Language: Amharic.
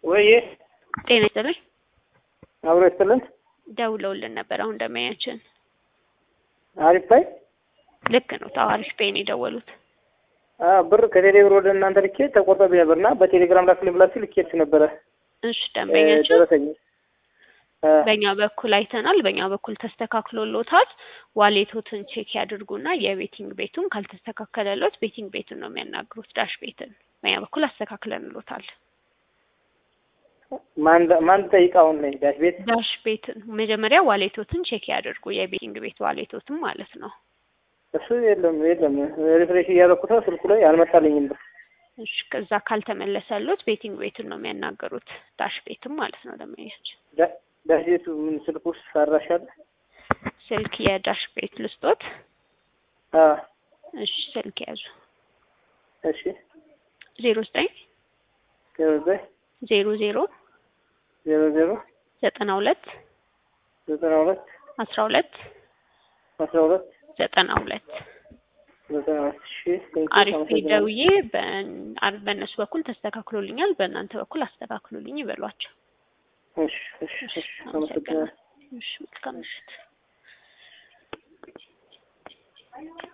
ወይ ጤና ይስጥልኝ። አብሮ ይስጥልን። ደውለውልን ነበር አሁን እንደማያችን። አሪፍ ባይ ልክ ነው። ታዋሪፍ ፔን የደወሉት ብር ከቴሌ ብር ወደ እናንተ ልኬ ተቆርጦብኝ ነበር እና በቴሌግራም ላክልኝ ብላችሁ ልኬችሁ ነበረ። እሺ ደንበኛችን ደረሰኝ በእኛ በኩል አይተናል። በእኛ በኩል ተስተካክሎሎታል። ዋሌቶትን ቼክ ያድርጉና የቤቲንግ ቤቱን ካልተስተካከለሎት ቤቲንግ ቤቱን ነው የሚያናግሩት፣ ዳሽ ቤትን። በእኛ በኩል አስተካክለንሎታል። ማን ጠይቅ አሁን ነኝ ዳሽ ቤት ዳሽ ቤትን መጀመሪያ ዋሌቶትን ቼክ ያድርጉ፣ የቤቲንግ ቤት ዋሌቶትን ማለት ነው። እሱ የለም የለም ሪፍሬሽ እያደረኩት ነው ስልኩ ላይ አልመጣልኝም ብር። እሺ ከዛ ካልተመለሰሎት ቤቲንግ ቤቱን ነው የሚያናገሩት፣ ዳሽ ቤትም ማለት ነው። ደንበኛችን ዳሽ ቤቱ ምን ስልክ ውስጥ ሰራሻል? ስልክ የዳሽ ቤት ልስጦት። አዎ እሺ ስልክ ያዙ። እሺ ዜሮ ዘጠኝ ዜሮ ዘጠኝ ዜሮ ዜሮ ዜሮ ዜሮ ዘጠና ሁለት ዘጠና ሁለት አስራ ሁለት አስራ ሁለት ዘጠና ሁለት ዘጠና ሁለት እሺ ቴንኪው አሪፍ አመሰግናለሁ። ደውዬ በ- በእነሱ በኩል ተስተካክሎልኛል፣ በእናንተ በኩል አስተካክሎልኝ ይበሏቸው። እሺ እሺ እሺ አመሰግናለሁ። እሺ መልካም ምሽት።